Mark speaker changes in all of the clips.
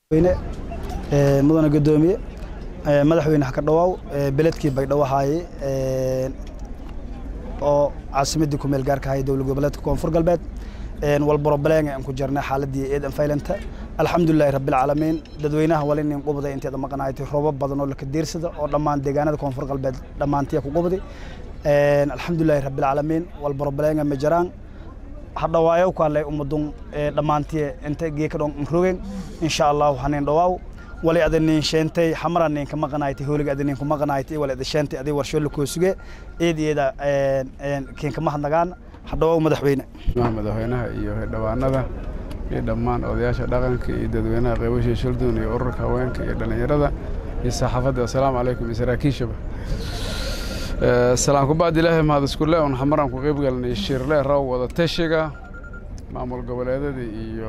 Speaker 1: weyne mudane gudoomiye madaxweyne xaka dhawaaw beledkii baydhabo ahaaye oo caasimadii ku meel gaarka ahay dowlad goboleedka koonfur galbeed walborobaleenga aan ku jirnay xaaladii eedan faylanta alxamdulilahi rabbilcaalamiin dadweynaha wali nin qubday inteeda maqanaaytay roobab badan oo laka diirsada oo dhammaan deegaanada koonfur galbeed dhammaantiya ku qubday alxamdulilahi rabbilcaalamiin walborobaleenga ma jiraan hadhawaayo kaalay ummadun dhammaantiye inta geeka dhon rogen insha allahu hanin dhawaaw wali ada nin sheentay xamara nin ka maqanaaytay hooliga ada nin ku maqanaaytay wali ada sheentay adi warsho la koosuge eed eeda keen kama hadnagaan hadhawaaw madaxweyne
Speaker 2: madaxweynaha iyo xildhibaanada iyo dhammaan odayaasha dhaqanka iyo dadweynaha qeybashii shildun iyo ururka haweenka iyo dhallinyarada iyo saxaafadda assalaamu calaykum iyo saraakiishaba salaan kubacdi ilaahay mahad iskule un xamaraan ku qeyb galnay shirle raw wada tashiga maamul goboleedada iyo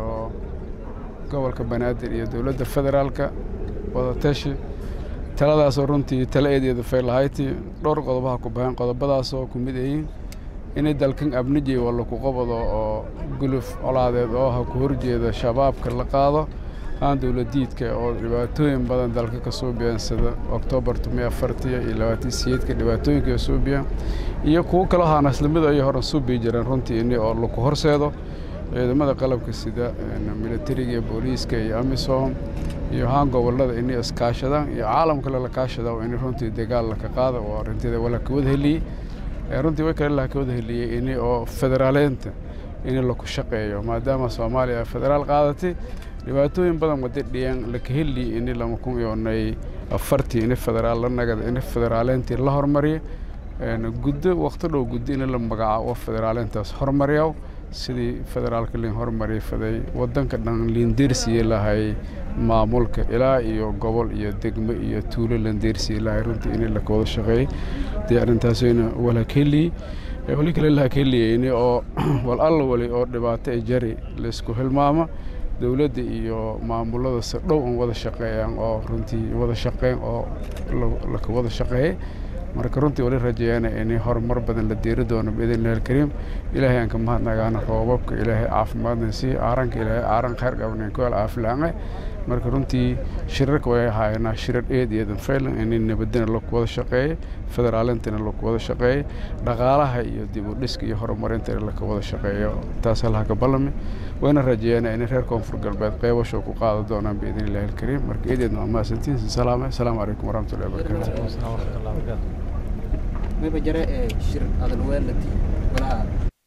Speaker 2: gobolka banaadir iyo dowladda federaalka wada tashi taladaasoo runtii tala eedeeda faylahayti dhowr qodobaha ku bahan qodobadaasoo ku mid ayiin inay dalkan abnijay walla ku qabado oo guluf colaadeed oo ha ku horjeeda shabaabka la qaado aan dowladiidka oo dhibaatooyin badan dalka ka soo beensada oktoobar tumiya afartiya iyo labaatan siyeedka dhibaatooyinka soo biya iyo kuwo kaloo haanaslimada ayay horan soo bii jireen runtii ini oo laku horseedo ciidamada qalabka sida militariga iyo booliiska iyo amisom iyo haan gobolada inay iskaashadaan iyo caalamkale la kaashada in runtii dagaal laka qaada oo arrinteeda wala ka wada heliyey runtii way kale laha ka wada heliyey ini oo federaaleynta in laku shaqeeyo maadaama soomaaliya federaal qaadatay dhibaatooyin badan wada dhiyan laka heli ini lama kun yoonay afartii ini federaal la nagada ini federaaleyntii la hormariyo guddo waqti dhow guddo in la magacaabo federaaleyntaas hormariyaw sidii federaalka liin hormari faday wadanka dhan liindeersiye lahay maamulka ilaa iyo gobol iyo degmo iyo tuulo landeersiye lahay runtii in laka wada shaqeeyey dee arrintaasina walakeliyi wali kale lahakeliya oo wal alla wali oo dhibaato ay jari laysku hilmaamo dowladda iyo maamulada si dhow un wada shaqeeyaan oo runtii wada shaqeyn oo laka wada shaqeeyey marka runtii wali rajeeyana in horumar badan la diiri doono biidnillahi alkariim ilaahay aan ka mahadnagaana roobabka ilaahay caafimaadna sii aaranka ilaahay aaran khayr qabnayn ku alcaafilaange marka runtii shirarka way ahaayeenaa shirar eed iyo danfaylan in nabadina laku wada shaqeeyey federaalintana laku wada shaqeeyey dhaqaalaha iyo dib u dhiska iyo horumarintana laka wada shaqeeyo taas halaha ka ballami wayna rajeeyana in reer koonfur galbeed qeybasho ku qaada doonaan biidni illahi alkariim marka eedeedna waa mahadsantiin salaame asalaamu calaykum waraxmatullahi wabarakaatu
Speaker 3: mayba jare ee shir adan weelati walaha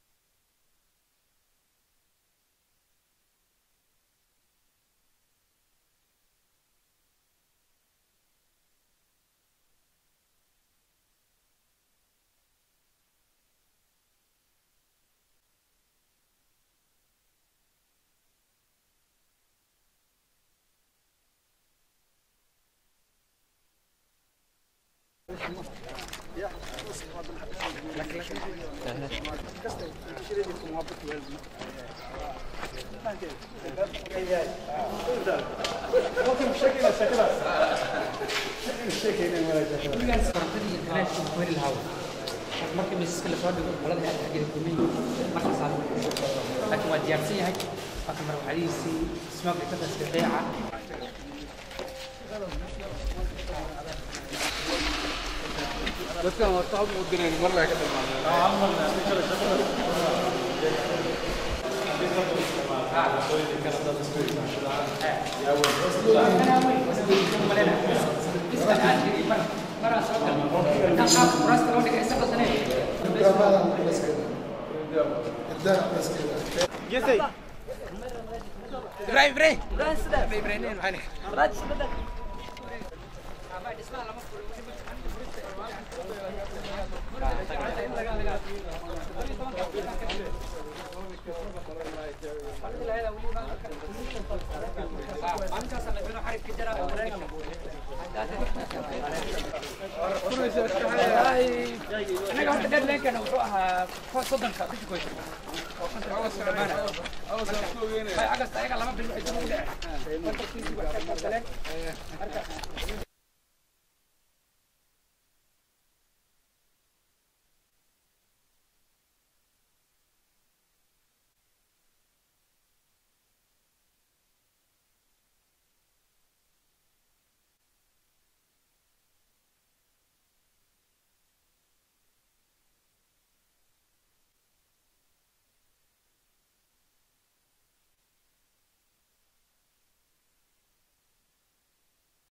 Speaker 4: markii miisaska lasoo dhigo qolada aad xaggeeda kulmin markaas aan laakiin waa diyaarsan yahay waa kamar waxadiisii smoke ekadaska beeca
Speaker 2: dadkan horta hab u direen mar laga
Speaker 4: Ibrahim, Ibrahim. Ibrahim, Ibrahim. anaga horta deadline-kana wuxuu ahaa soddonka bisha koy agast ayaga lama bil waxay dib ugu dhaceen